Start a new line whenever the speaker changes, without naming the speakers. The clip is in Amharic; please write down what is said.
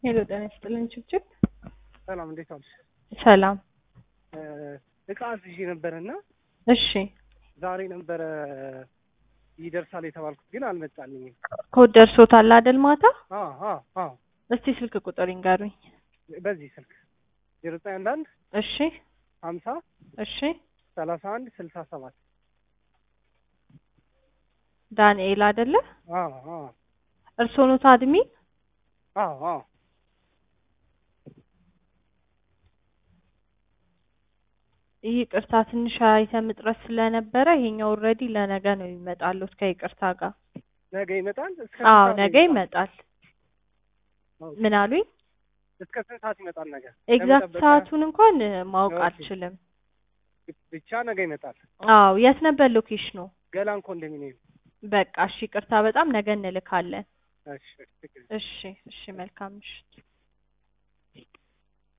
ሄሎ ጤና ይስጥልኝ ችብችብ።
ሰላም እንዴት ዋልሽ?
ሰላም።
እቃ አዝዤ ነበረና
እሺ
ዛሬ ነበረ ይደርሳል የተባልኩት ግን አልመጣልኝም።
ኮድ ደርሶታል አይደል? ማታ
አዎ አዎ አዎ
እስቲ ስልክ ቁጥር ይንገሩኝ።
በዚህ ስልክ ዜሮ ዘጠኝ አንድ አንድ
እሺ
ሀምሳ
እሺ
ሰላሳ አንድ ስልሳ ሰባት
ዳንኤል አይደለ?
አዎ አዎ
እርስዎ ኖት አድሚን?
አዎ አዎ
ይህ ቅርታ ትንሽ አይተም እጥረት ስለነበረ ይሄኛው ኦልሬዲ ለነገ ነው የሚመጣሉት ከይቅርታ ጋር።
ነገ ይመጣል። እስከ ስንት
አዎ
ሰዓት
ነገ ይመጣል።
ኦኬ።
ምን አሉኝ?
እስከ ስንት ሰዓት ይመጣል ነገ?
ኤግዛክት
ለመጠበቅ
ሰዓቱን እንኳን ማወቅ
ኦኬ።
አልችልም።
ብቻ ነገ ይመጣል።
አዎ የት ነበር ሎኬሽኑ?
ገላን ኮንዶሚኒየም።
በቃ እሺ፣ ቅርታ በጣም ነገ እንልካለን።
እሺ ችግር የለም።
እሺ እሺ፣ መልካም ምሽት።